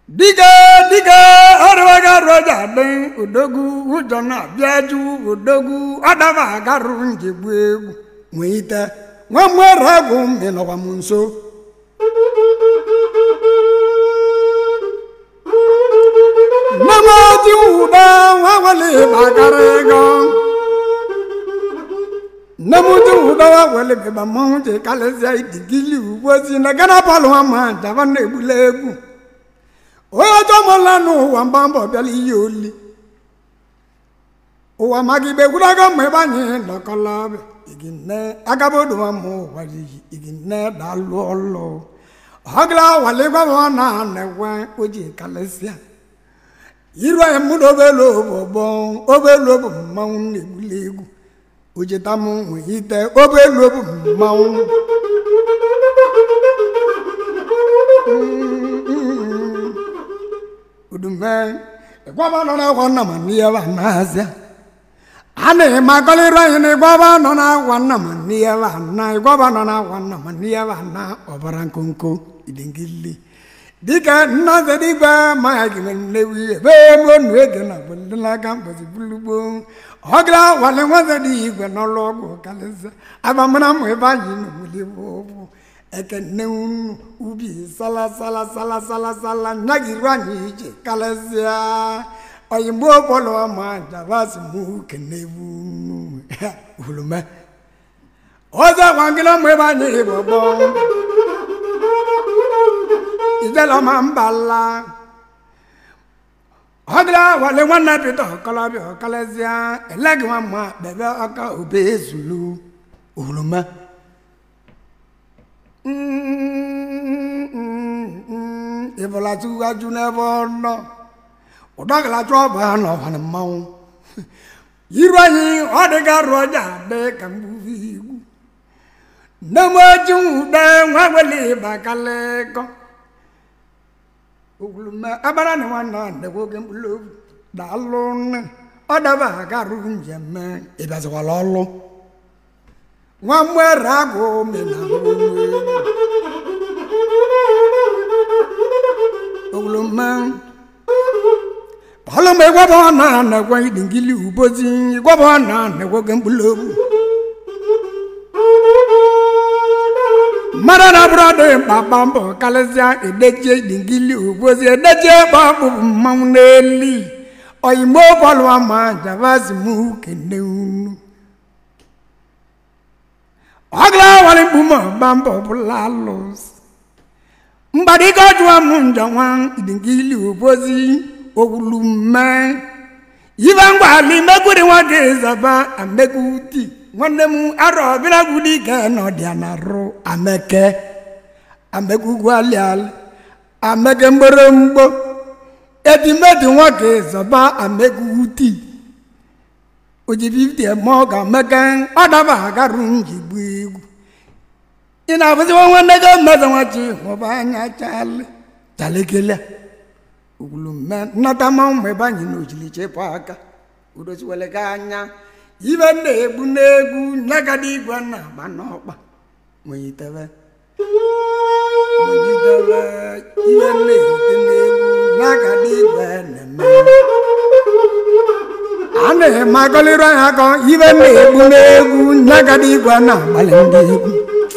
dike dike arụbaga roja dị odogwu ụjọ na-abịa ju odogwu adaba agarụ njegbu egwu nwee ite nwa mmere egwu ịnọkwa m nso nnamaji ụda nwa wele gbagara ego nne m ji ụda nwa wele bịba mmanwụ ji kalịsịa idigili ugbo si na gana palụ nwa ma jaba na-egbula egwu onye ọjọọ mụla n'ụwa mgba mbọ bịala ihe oli ụwa maka igbe gwurago mgbe ebe anyị nọkọlọbịa iginne agabodowa ma ụwa iyi iginne dalụ ọlụ ọgla waligwaba na na-enwe oji kalịsịa iru anyị mụ na obelu obobo obelu bụ mmanwụ na-egbuli egwu ojeta m nwe ite obelu bụ mmanwụ udume ịgwaba nọ na-agwa nna ma n'ihe ba n'azịa a na-eme akọlịrụ anyị na ịgwaba nọ na-agwa nna ma n'ihe ba na ịgwaba nọ na-agwa nna ma n'ihe ba na ọbara nkonko idengili dịka nna zedigwe ma ya gị nnewi ebe elu onu ege na gbelelaga mbozi bulugbo ọgara wale nwazedi igwe n'ọlụ ọgwụ kalịza abamara mụ ebe anyị n'ogbuli bụ ekene unu ubi sala sala sala sala sala nyagiru anyị ije kalịsịa oyigbo bọlụ ma javasi mụ kene unu ulume ọzọ gwangịla mụ ebe anyị bọbọ ijela ma mbala ọdịla wale nwanne pita ọkọlọbịa ọkalịsịa eleghị nwa mma bebe ọka obe ezulu ulume ịbụlatụ aju n'ebe ọ nọ ụdọgalachu ọbụ ha n'ọbara mmanwụ iru anyị ọ dịga rụọ ja dị ka mgbubi igwu nne m oji nwude nwa wele ịba kalịkọ ogwulume agbara na nwanne ndekwa oge mkpụrụ obi daalụ nne ọ daba agarụ njem ịbịazikwala ọlụ nwa mwere agụ menalụ ogwulume ọlụmọ ịgwaba ọ na anagwa idingili ubozi ịgwaba ọ na anagwa oge mkpụrụ obi mmadụ na bụrụ dị mkpakpa mbọ karịsịa edechie idingili ubozi edechie gbakpụ mmanwụ n'eli oyigbo bọọlụ ama javasi mụ kene unu ọgla wali mkpume ọgba mbọ bụla alụsị mgbadike ọjụwa m njọ nwa idingili ubozi owulume ibe ngwali mekwuri nwoke zaba amekuti nwanne m arọ bịragwudi ike n'ọdịa na rụ ameke amekugwaliali ameke mgboromgbo etimeti nwoke zaba amekuti oji 50 eme ọ ga-ameke ọ daba agarụ njigbu egwu ị na-abụziwa nwanne gị mmeze nwachi hụba anya chali chalekele ugwulume nnata mmanwụ mgbe ebe anyị na ojili chepụ aka udoziwele gị anya ibe na-egbu n'egwu nyagada igwe na agba n'ọkpa monyitebe monyitebe ibe na-erute n'egwu nyagada igwe na-eme a na-eme agọlịrụ anya akọ ibe na-egbu n'egwu nyagada igwe na-agbalị ndị egwu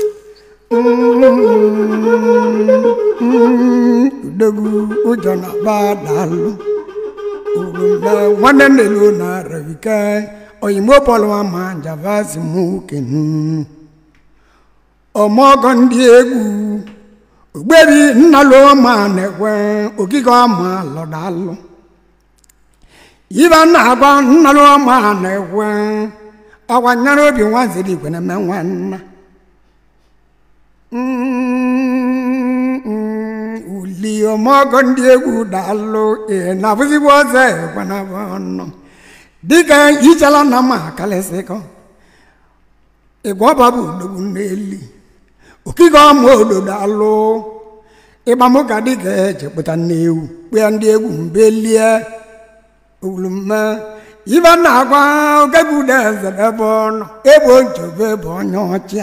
udogwu ụjọ na-agba daalụ ugwumbe nwanne nnelu na rabike oyigbo pọlụwa ma javasi mụ kenu ọmọgọ ndị egwu ogbebi nnalụ ma na-ekwe okike ọma lọdalụ ibe na-agwa nnalụ ma na-ekwe ọgwa nyere obi nwanziri igwe na-eme nwanna uli ọmọgọ ndị egwu dalụ ee na-abụzigbo ọzọ ekwenabụ ọnụ dịka ichala na ma kalịsịkọ ịgwọba bụ odogwu n'eli okike ọma ododo alụ ịgbamụka dịka echepụta n'ewu kpea ndị egwu mbelie owulume ibe na-agwa ogebude eze ebe ọ nọ ebe nchebe bụ onye ọchịa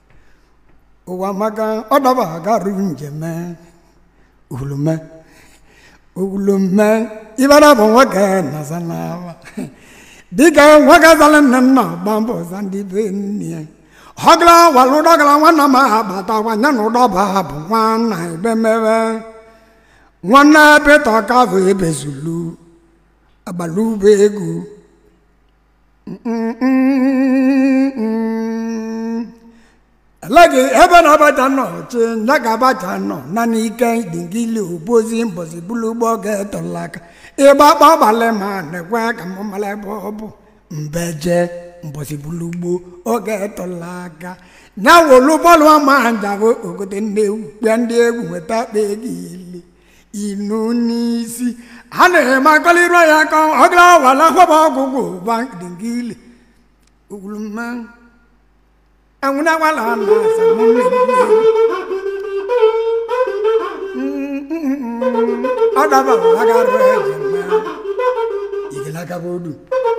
ụwa maka ọ daba agarụ njem owulume ogwulume ibara bụ nwoke nọza n'aba dịka nwoke zara nne nna gba mbọ za ndị be nne ya ọgla walụ dọgala nwanna m abata gwanya na ụdọba bụ nwanna ebemebe nwanne pete kavụ ebezulu agbalube ego alaghị ebe na abacha nọ chi nya ka abacha nọ na n'ike dingili obozi mbọsi bulu ugbo ga-etola aka ịgba kpọgbalị ma na-ekwe ka m mara ebe ọ bụ mbeje mbọsi bulu ugbo oge etola aka nya wolu bọọlụ ama njabụ ogote ndị egwu kpịa ndị egwu nweta kpa ego ili inu n'isi a na-eme akọliru ya ka ọgara wala kwaba ọgwụgwụ ba dingili ugwuluma ẹ̀wọ̀n wà lánàá sàmú lèmi. ọ̀dàbà wàgàrọ̀ ẹ̀jẹ̀ mẹ́ ìgbìlàkà bòdù.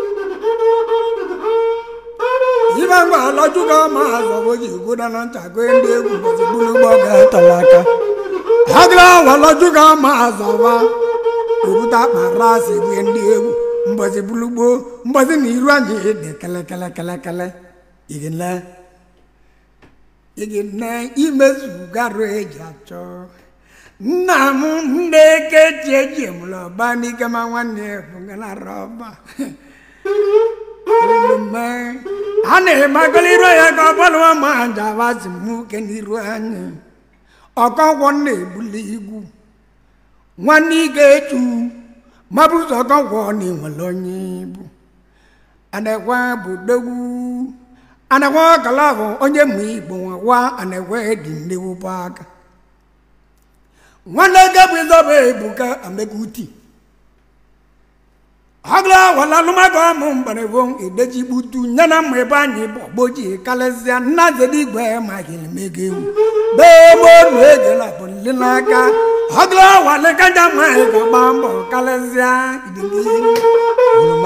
yíba ń gbà lọ́jú ká máa sọ bójì kó dáná ń tàgé ndé egwu bọ̀sí gbólógbó gẹ̀ẹ́tọ̀ láka. àgìlá wà lọ́jú ká máa sọ wá òkúta pàrọ̀ àṣègbè ndé egwu mbọ̀sí gbólógbó mbọ̀sí ní irú ànyè dè kẹlẹkẹlẹkẹlẹkẹlẹ ìgbìlá ị na imezugarụ eji achọ nna m ndị kechi eji emụrụ ọba n'ike ma nwanne ya bụ na rọba omume a na-emagoliru ya ka ọ bụrụ ma njabasi mụ ke n'iru anyị ọkọnkwọ na-ebuli igwu nwanne ike echu mabụzọ ọkọnkwọ na enwere onye ibu anekwa bụ dogwu anagwa kala bụ onye mụ igbo nwa anagwa dị nnewụbụ aka nwanne gabu ịzọba ebuka amekuti agla wala alụmago amụ mgbarebo edeji gbutu nye na mma ebe anyị bụ ọgboji kalịsịa nna zedi igwe ma ga-emego ewu bee monu egela bụ nle n'aka agla wale kaja ma ga-agba mbọ kalịsịa idili oroma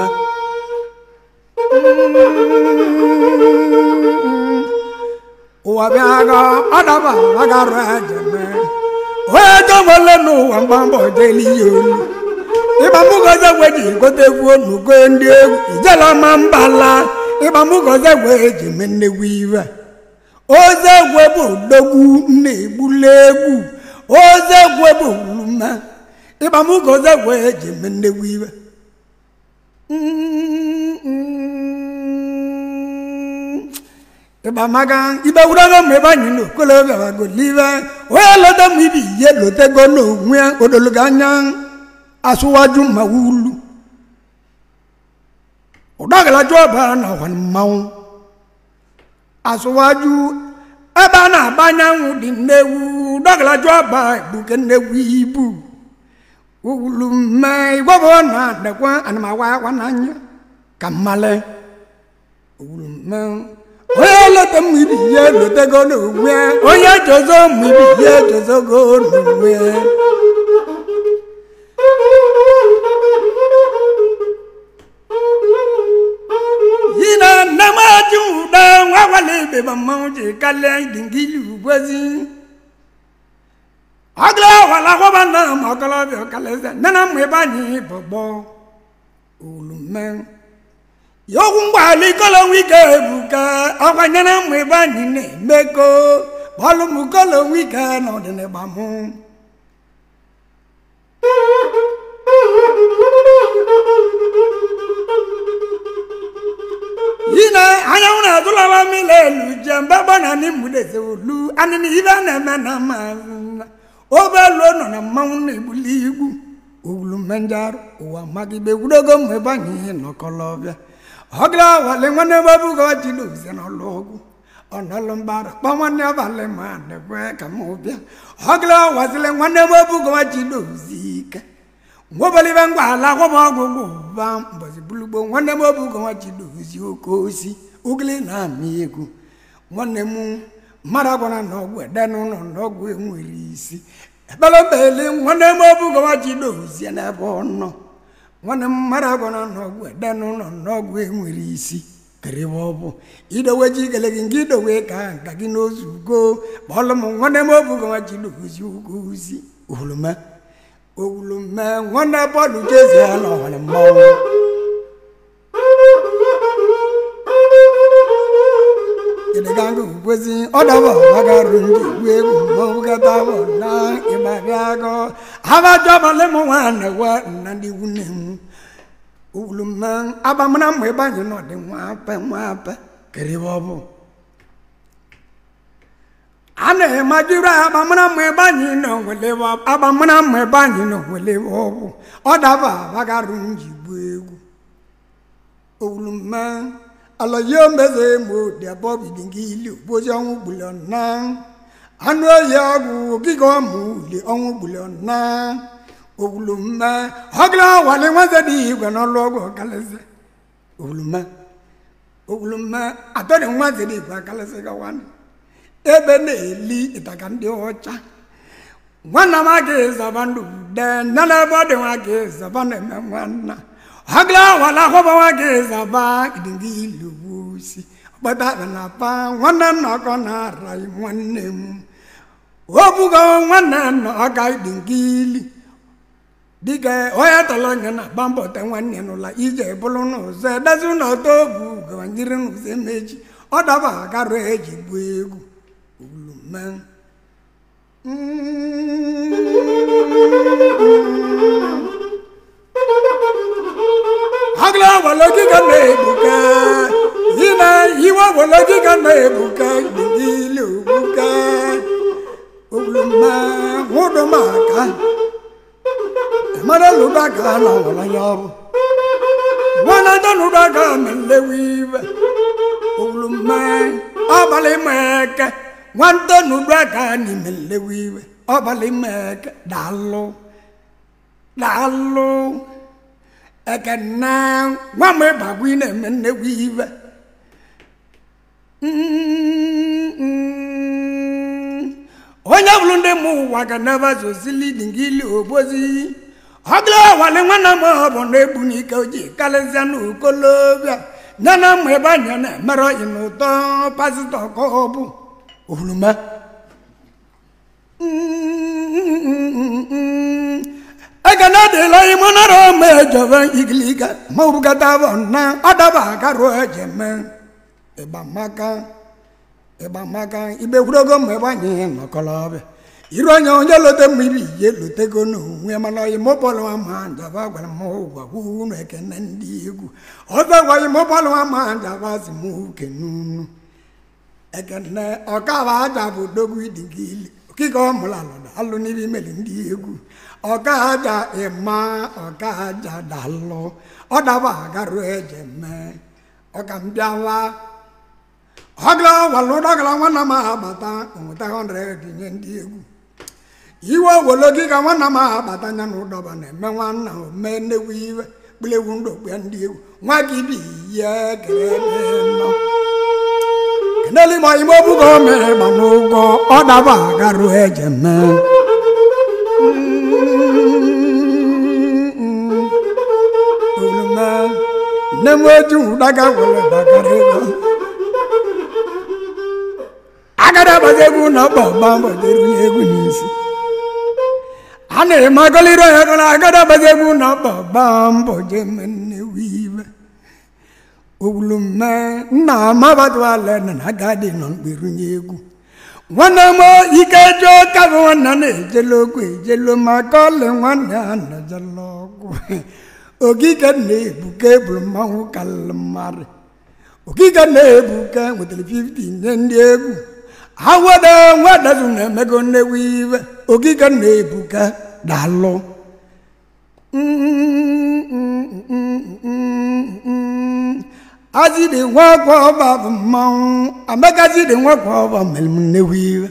ụwa bịaga ọdaba agarụ ajeme onye jọgbole n'ụwa mgbambọ jeli ya olu ịgbamụgoze gwe ji gote egwu onugo ndị egwu ijela ma mbala ịgbamụgoze gwe ji eme nnegwu iwe oze gwe bụ dogwu na-egbula egwu oze gwe bụ wulume ịgbamụgoze gwe ji eme nnegwu iwe ịgbamaga ibe wurago mgbe ebe anyị na okolobịa bagolive onye lota m ibi ihe lotego n'onwe odologo anya asụwaju ma wulu ụdọgalaju ọbara na ọwa mmanwụ asụwaju ebe a na-agba anyanwụ dị nnewu ụdọgalaju ọba egbuke nnewu ibu ugwulu mme igwebo na-adekwa anamawa akwa n'anya ka mmale ugwulu mme onye leta m ibi ihe lotego n'onwe onye jozo m ibi ihe jozogo n'onwe yi na nne m ajụ ụda nwa gwala ebe ma mmanwụ ji kalịa idingili ugwezi ọgla wala gwaba na ma ọkọlọbịa ọkalịza nne na mma ebe anyị bọgbọ olume yokwu mgbaala ikolo nwike ebuka ọkwanyere mma ebe anyị na-emeko bọlụmkolo nwike na ọdịnịgba mụ yina anyanwụ na-atụlọba mmiri elu je mgbe gbana n'imudeze olu anịna ibe na-eme na mazị obeluo nọ na mmanwụ na-egbuli igwu owulu mmenjarụ ụwa magide gwudogo mgbe ebe anyị nọkọlọbịa ọgla wale nwanne babuga wajide obize n'ọlụ ọgwụ ọnọlụ mbara kpọ nwanne abalị ma nekwe ka m bịa ọgla wazile nwanne babuga wajide obizi ike nwobalibe ngwa ala gwọba ọgwụgwụ ba mbọzi bulugbo nwanne m obuga wajide obizi oke osi ugili na-amị egwu nwanne m mmadụ agwara na ọgwụ ede n'ụlọ na ọgwụ enwere isi ekpere mbeli nwanne m obuga wajide obizi n'ebe ọ nọ nwanne m mmadụ agwara n'ọgwụ ede n'ụlọ n'ọgwụ enwere isi keribe ọ bụ idowe ji ikele gị nke idowe ka nka gị n'ozu ugo kpọlụ m nwanne m obugo nwa ji dozi ugo ozi oroma owulume nwanne bọọlụ jezi n'ọhụrụ mmanwụ ịdịganga ugbozi ọdọbọ agarụ ndị egwu egwu mmanwụ gata bụ na ịgbabịago abajọbalị m nwanne wa nna ndị nwunye m owulume abamana mma ebe anyị nọ dị nwape nwape keribe ọ bụ a na-emajiri agbamara mma ebe anyị nọ nwele agbamara mma ebe anyị nọ nwele ọgwụ ọ daba abagarụ njigbu egwu owulume alaye meze mo dịabọ bidingi ili ogbozi ọnwụ gbuli na anụ oyi ọgwụ ogige ọmụ uli ọnwụ gbuli na owulume ọgla wali nwaze dị igwe n'ọlụ ọgwụ ọkalịsị owulume owulume atọrị nwaze dị igwe akalịsị gawanị ebe na-eli ịtaka ndị ọcha nwanna m aga ịzaba ndụ de nne n'ebe ọ dị nwa ga ịzaba na-eme nwanna agla wala hụba nwa ga ịzaba idinga ilu osi ọgbata na pa nwanne nna ọkọ na-ara nwanne m obugo nwanne nna ọka idinga ili dịka onye tọrọ nye na agba mbọ te nwanne n'ụla ije bụrụ n'ụzọ edezi n'ọtọ obu gawanyere n'ụzọ emechi ọ daba agarụ eji gbuo egwu ulume agla walogi ga na-ebuka ina iwe walogi ga na-ebuka gbigile obuka ulume nwụdụmaka mara lụdaga na ọwara ya ọrụ nwana danụdaga melewe iwe ulume abalị meke nwante nudu aka n'ime nlewe iwe ọbalị meke daalụ daalụ ekene nwa m ịbagbu ị na-eme nnewe iwe onye bụrụ ndị mụ ụwa ga naba zozili dingili obozi ọgla wale nwanne m ọ bụ na-egbu n'ike ojii karịsịa n'okolobịa nye na mma ebe anya na-emere ọyị n'ụtọ pasịtọ ka ọ bụ owulume ekene dịla ime nara ma ejọba igiliga ma urugata bụ na ọdaba agarụ ejeme ịgbamaka ịgbamaka igbekwurogo ma ebe anyị nọkọlọbịa iru onye onye lote mmiri ihe lotego n'onwe mana ọyị mụpọlụwa ma njaba gwara m ụgwa unu ekene ndị egwu ọzọ gwaghị mụpọlụwa ma njaba si m uke n'unu ekene ọkava aja bụ dogwu idigili okike ọmụlalụda alụ n'ibe imeli ndị egwu ọka aja ịma ọka aja dalụ ọdaba agarụ eje mee ọka mbịawa ọgla walụdọgala nwanna m agbata onweta 100 nye ndị egwu iwe owologi ka nwanna m agbata nya na ụdọba na-eme nwanna ome nnewu iwe kpụlewu ndụ kpue ndị egwu nwa gị bi ihe kere nọ keneli ma ime obugo mere ma n'ụgwọ ọ daba agarụ eje mee olume nne m eji ụdaga were bagara ego agada agbazi egwu na ọkpa ọgba mbọdere egwu n'isi a na-eme agọliri onye gọrọ agada agbazi egwu na ọkpa ọgba mbọ je eme nnewu iwe owulume nna amabatụala na agadi nọ mkperunye egwu nwanne m ike jụọ ka bụ nwanne na-ejele okwu ejelu maka ọlị nwanne a na-ejele ọgwụ ogige na-ebuka eburu mmanwụ karịrị mmadụ ogige na-ebuka nwetara 50 nye ndị egwu awada nwadazu na-emego nnewu iwe ogige na-ebuka dalụ azidi nwakwa ọba bụ mmanwụ amagazidi nwakwa ọba mere m nnewu iwe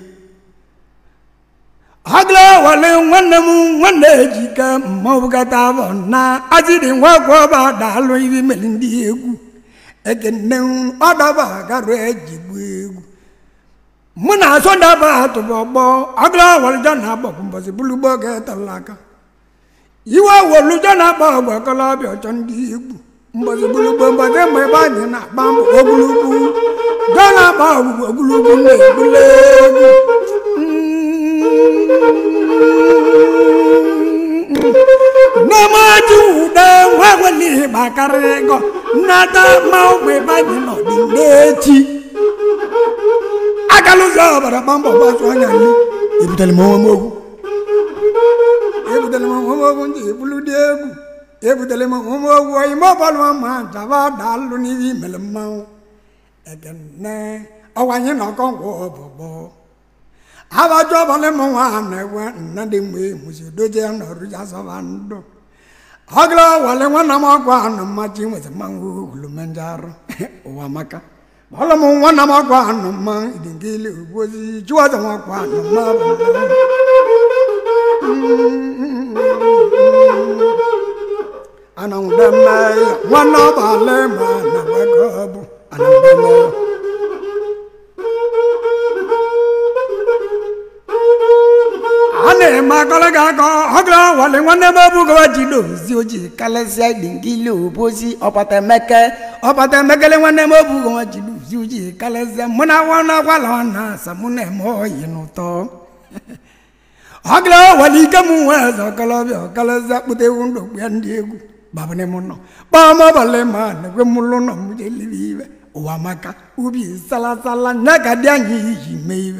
agla wale nwanne m nwanne ejike mmanwụ gata bụ na azidi nwakwa ọba dalụ ibi mere ndị egwu ekene ọdaba garụ ejigbu egwu mụ na asọ daba atụbụ ọgbọ agla walija na agbọkwụ mbọsị bulugbo ga-etala aka iwe woluja na agba ọgbọ kọlọbịa ọchọ ndị egwu mbọsị bulugbo mbọsị mgbe ebe anyị na-agba mbọ ogologo ga na-agba ọgbụgbọ ogologo na-ebule egwu ji ude nwa weli gbakarị ego nnata ma ụmụ ebe anyị nọ dị n'echi agala ụzọ ọbara gbambọ gbazụ anya nri ebutere m onwe m okwu ebutere m onwe m okwu ndị ebulu dị egwu ebutere m onwe m okwu ime ọbọlụ ma jaba daalụ n'ihe imere mmanwụ ekene ọwa anyị nọkọ ngwa ọbọgbọ abajọ ọbọlị m nwa na-ewe nna dị mgbe mụzi dozie nọrụ ya zọba ndụ ọgụla wale nwanna m ọgwụ anụ mmachi nwezi mmanwụ ulumenjarụ ụwa maka bọlụ m nwanna m ọgwụ anụ mma idingili ugbozi jụọza nwakwa anụ mma bụ anawudeme nwanne ọbalị ma na wego bụ anawudeme a na-eme akọlịga akọ ọgụla wale nwanne m ebugowa ji dozi ojii kalịsịa idingili obozi ọpata emeke ọpata emekele nwanne m ebugowa ji dozi ojii kalịsịa mụ na nwanne akwala na asa mụ na-eme oyi n'ụtọ ọgụla wale ike m nwe eze ọkọlọbịa ọkalịsịa kpụta ewu ndụ ya ndị egwu babane m nọ kpọm ọbalị ma na-ekwe m ụlọ nọ m jelibe ibe ụwa maka ubi salasala nya ka dị anyị iji mee ibe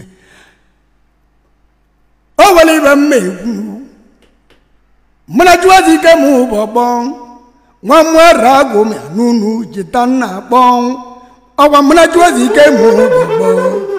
o nwere ibe mma egwu mụna jụọzi ike m ụbọgbọ nwa mwere agụ m n'unu jita nna akpọ ọgwa mụna jụọzi ike m ụbọgbọ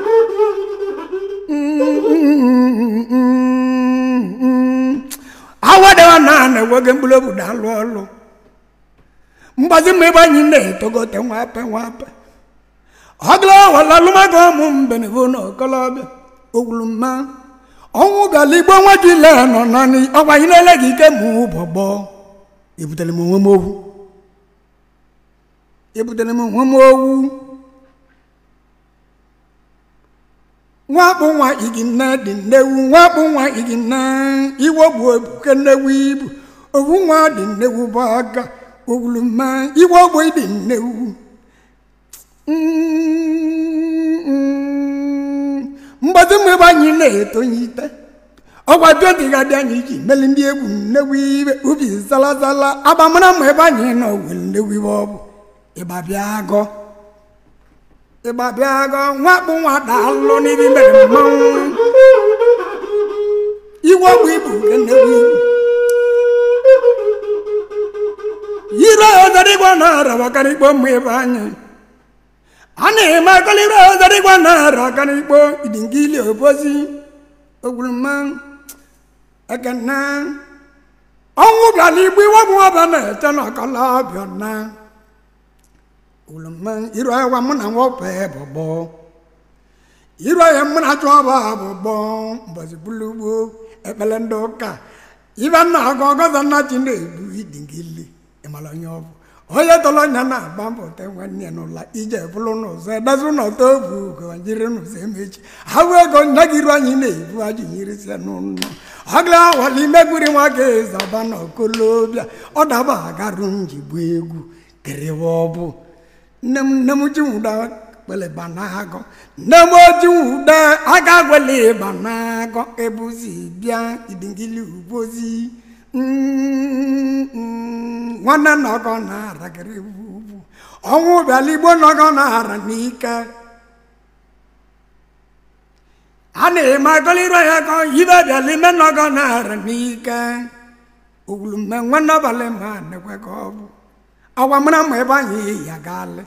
awadewa na na-enweghị mkpụrụ obodo alụ ọlụ mgbazi mma ebe anyị na-etogote nwape nwape ọgụla wala alụmago ụmụ mbenevo na okolobịa ogwuluma ọnwụ gala igbo nwa ji le nọ naanị ọgwa anyị na-ele gị ike ma ụbọgbọ ebutere m onwe m owu ebutere m onwe m owu nwakpụ nwa igi nne dị nnewu nwakpụ nwa igi nne iwe bụ ebuke nnewu ibu owu nwa dị nnewu bụ aka ogwuluma iwe ogbo dị nnewu mgbazi mgbe ebe anyị na-etonye ite ọgwa pịọntị ga-adị anyị iji meli ndị egwu nnewu ibe ubi salazala agbamara ma ebe anyị nọ were nnewu ibe ọ bụ ịgbabịa agọ ịgbabịa agọ nwakpụ nwa daalụ n'ibi mere mmanwụ iwe ọgbụ ibu nke nnewu ibu yiri ọzọdịgwa na-araba karịkpo mma ebe anyị a na-eme akọlịrị ọzọdịgwa na-ara karịkpo idingili obozi ogwuruma ekene ọnwụ bịala igbo iwebụ ọba na-eche na ọkọla ọbịa na ogwuruma iru ahịa mụ na nwoke bụgbọ iru ahịa mụ na chụ ọba bụgbọ mbọzi bulugbo ekpele ndị ụka ibe nna ọgọ ọgọzọ nna chi na-ebu idingili ịmara onye ọ bụ onye tọrọ nya na-agba mbọ te nwanne ya n'ụla ije bụrụ n'ụzọ edezi n'ọtọ obu gawanyere n'ụzọ emechi ha wee ego nne gị iru anyị na-ebu ajụ nyirisia n'ụlọ ọgla awali megburi nwa ga ezaba na okolobịa ọ daba agarụ njigbu egwu kerewe ọbụ nne m nne m ji nwụda kpele banagọ nne m oji nwụda aga gwele banagọ ebuzi bịa idingili ubozi nwanne nọgọ na-aragịrị ugwu ọnwụ bịala igbo nọgọ na-ara n'ike a na-eme agọlịrọ ya ka ibe bịala ime nọgọ na-ara n'ike ogwulume nwanne abalị ma nekwe ka ọ bụ ọgwa mara ma ebe anyị ya galị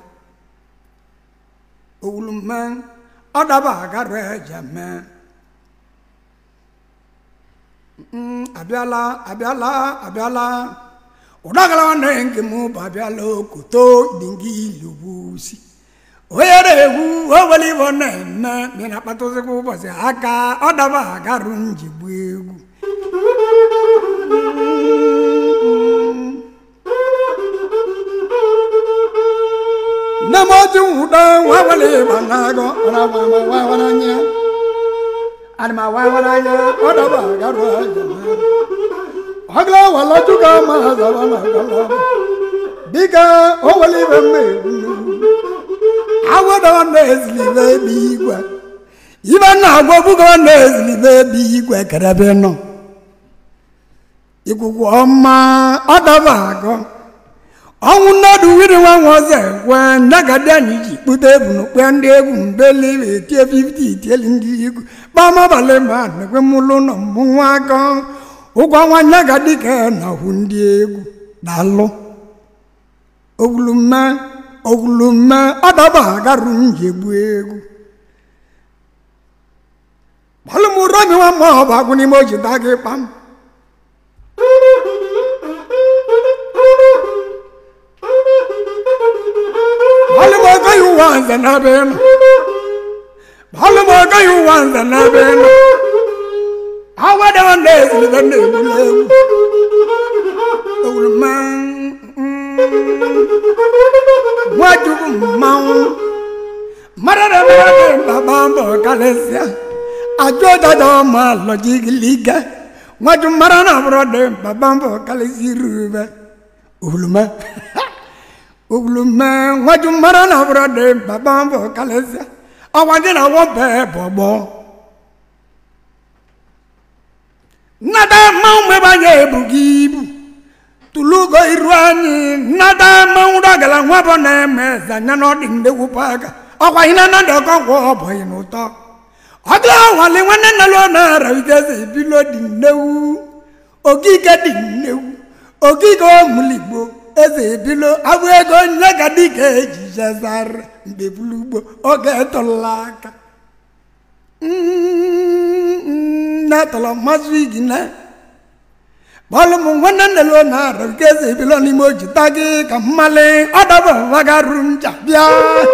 ogwulume ọ daba agarụ eje mee abịala abịala abịala ụdagala nwanne nke m bụ abịala okoto dingi ilubusi onye na-egwu owele ibo na-eme mi na-akpatụzikwa ụbọchị aka ọ daba agarụ njigbu egwu nne m oji nwụdo nwa wele ịba na-agọ ọrawawaranya animawawaranya ọ daba agarụ aja ọgla wala juga ma zaba na gala dịka o wele ibe mma egwu agwada na-ezilibe ebe igwe ibe na agwa bugo na-ezilibe ebe igwe kerebe nọ ikuku ọma ọdaba agọ ọnwụ nnọdụ wiri nwa nwa ọzọ ekwe ndagadi anyị ji kpụta ebunu kpe ndị egwu mbeli etie 50 itieli ndị igwu kpamabalị ma nekwe mụlụ nọ mmụ nwa akọ ụgwọ nwa nyagadi ka na hụ ndị egwu dalụ ogulume ogulume ọdaba agarụ njegbu egwu gbalụmụromi nwa ma ọ bụ agwụ n'ime ojida gị kpam gbalụmọgọ ya ụwa nze n'ebe nọ gbalụmọgọ ya ụwa nze n'ebe nọ awada wanda ezilibe na-egbula egwu ogulume nwachukwu mmanwụ mmadụ na-emere baba mbọ kalịsịa ajọ dada ọma lọjigiliga nwaju mara na bụrụ dị baba mbọ kalịsị rube ogulume ogulume nwaju mara na bụrụ dị baba mbọ kalịsịa ọgwa gị na wọbe bọgbọ nnada mmanwụ mebe anyị ebughị ibu tulugo iru anyị nnada mmanwụ dọgala nwa bụ na-eme zanya n'ọdị ndegwu paga ọkwa ihe na ndị ọkọ gwọ ọbọghị n'ụtọ ọdụ awali nwanne nna lụọ na-ara igeze ebilo dị nnewu ogige dị nnewu ogige ọmụligbo eze ebilo abụ ego nne ka dịka eji jezara mgbe bulugbo oge tọla aka na-atọla mmasị igi na bọọlụ m nwanne nne lụọ na-ara igeze ebilo n'ime ojita gị ka mmali ọdọba vagaru nja bịa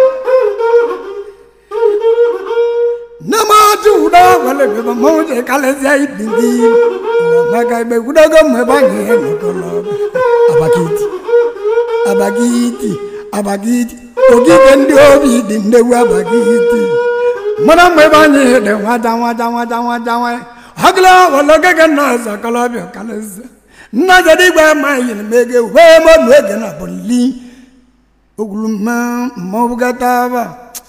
namatu uda wale beba moje kale zia idingi maka ibe kudaga mwebange nokolo abakiti abakiti abakiti ogige ndi obi dinde wa abakiti mana mwebange de wada wada wada wada wa hagla wala gaga na zakala bi kale zia na jadi gba ma yin mege we mo nwege na boli oguluma mo bugataba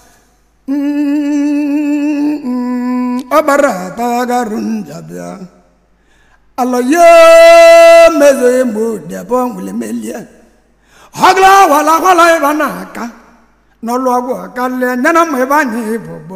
ọbara atagarụ njabịa alọye mezo egbo debe nwere melie ọgla wala kwala ịba na-aka n'ọlụ ọgwụ akalie nyana ma ebe anyị bụbọ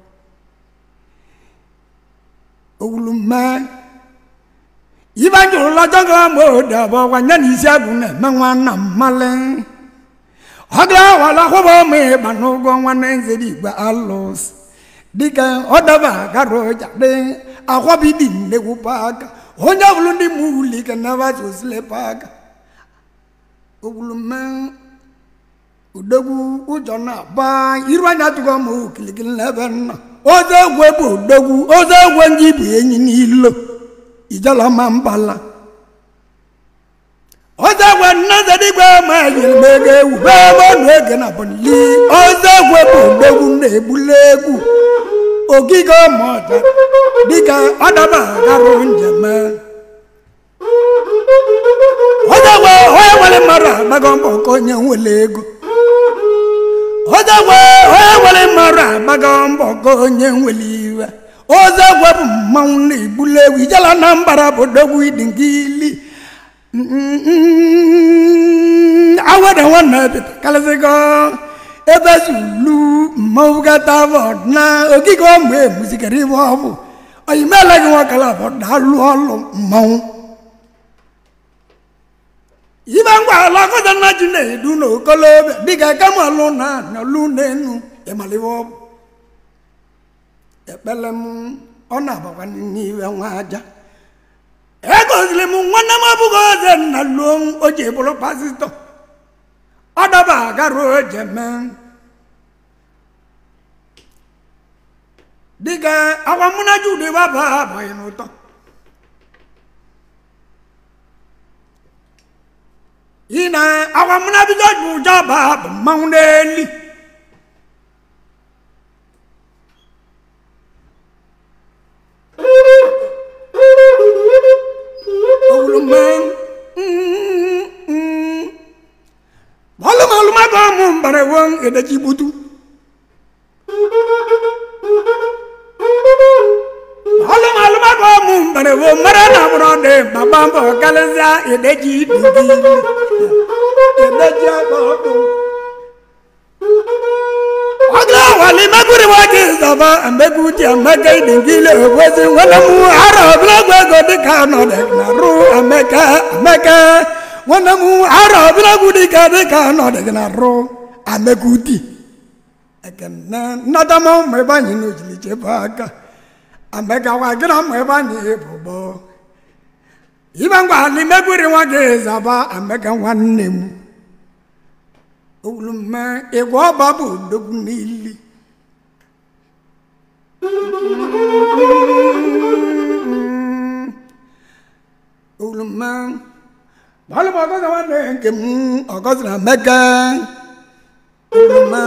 owulume ibe njụrụ lọjọgọ ma odebe ọgwa nye na isi agwụ na-eme nwanna mmali ọgla wala kwụbọ ma ịba n'ụgwọ nwanne nzere igwe alụsị dịka ọ daba gara ọja dị akwabidi nnegwu paaka onye ọbụla ndị mụ uli ka nabata osile paaka ogwulume odogwu ụjọ na-agba iru anya tụgo ma okilikili n'ebe nna oze egwe bụ odogwu oze egwe ndị bụ enyi n'ilo ijala ma mbala oze egwe nnazedigwe ma yiri m ego ewu bee mọnụ ege na bọnli oze egwe bụ odogwu na-egbula egwu ogige ọmụọja dịka ọdaba garụ njem onye nwe onye nwere mmadụ agbago mbọ ka onye nwere ego onye nwe onye nwere mmadụ agbago mbọ ka onye nwere iwe oze gwe bụ mmanwụ na-egbuli egwu ijela na mbara bụ dogwu ịdị nke ili awere nwanne bita kalịsịgo ebe zulu mmanwụ gata vọd na ogige ọmụ emuzikere ibe ọ bụ oyimele gị nwakala bụ daalụ ọlụ mmanwụ ibe ngwa ala akọta nna ji na-edu n'okolobịa dịka kamalụ na nọlụ n'enu ịmalibe ọ bụ ekpele m ọ na-abakwa n'iwe nwa aja egoziri m nwanne m abụghị oze nna luo o ji bụrụ pasitọ ọ daba agarụ oje mee dịka akwa mụ na jude baba abụghị n'ụtọ ị na akwa mụ na bido ju ụjọ ba bụ mmanwụ n'eli owulume ọlụmalụmago ụmụ mbara wo edeji gbutu ọlụmalụmago ụmụ mbara wo mara na bụrụ dị gbagba mbọ karịsịa edeji dingili edeji aka ọkụ ọgla wali meguri wagi zaba emegu ji emeka idingili obozi nwere mụ ara ọbụlagwa ego dịka ọnọdụ na rụ emeka emeka nwanne m ara ọbụlagwu dịka dịka ọnọdụ na rụ emeka uti ekene nnadama ụmụ ebe anyị n'ojili chebe aka emeka wa gịra ụmụ ebe anyị bụbọ ibe ngwa ali meguri nwa gị zaba emeka nwanne m owulume ịgwa ọba bụ odogwu n'ili owulume bọ́ọ̀lù bọ̀ ọgọ́sìn wọn ní nke m ọgọ́sìn amẹ́kẹ́ owulume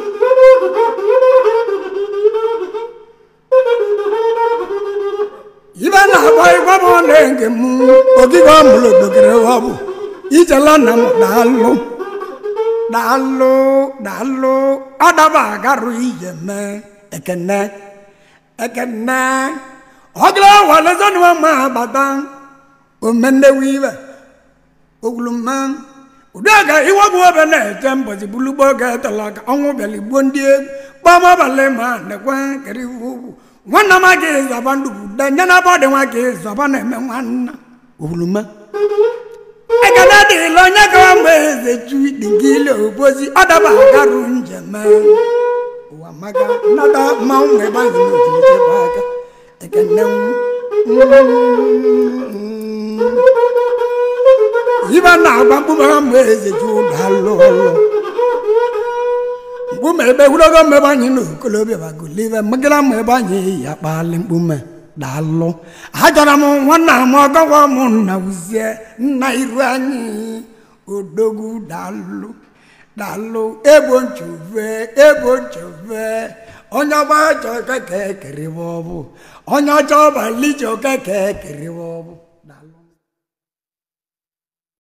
ibe na-agba ịgwa m ní nke m ogige ọmụlụ dogere ọbụ ijela nna m daalụ daalụ daalụ ọdaba agarụ ije mee ekene ekene ọgịla walezọnụwa ma bata omenewu ibe oguluma ụdịga iwebụ obe na-eche mbọchị bulugbo ga-etela ka ọnwụ bịala igbo ndị egwu gbamabalị ma nekwe kere iwu ugwu nwanna m aga ịzọba ndụbụ denye na bọdị nwa ka ịzọba na-eme nwanna oguluma ekene dịla onye gawa mgbe eze chu dịgile obozi ọdaba agarụ njem ụwa maka nnada mmanwụ mgbe gbazi n'ojiri chebe aka ekene ibe na-agba mkpume ha mgbe eze ju dalụ ọlụ mkpume ebe gwurogo mmebe anyị na okolobịa bagolive mmegara mma ebe anyị ya kpali mkpume dalụ achọrọ m nwanna m ọgọgwọ m nna uzie nna iru anyị odogwu dalụ dalụ ebo nchove ebo nchove onye ọgba chọ keke keribe ọbụ onye ọchọ ọbalị chọ keke keribe ọbụ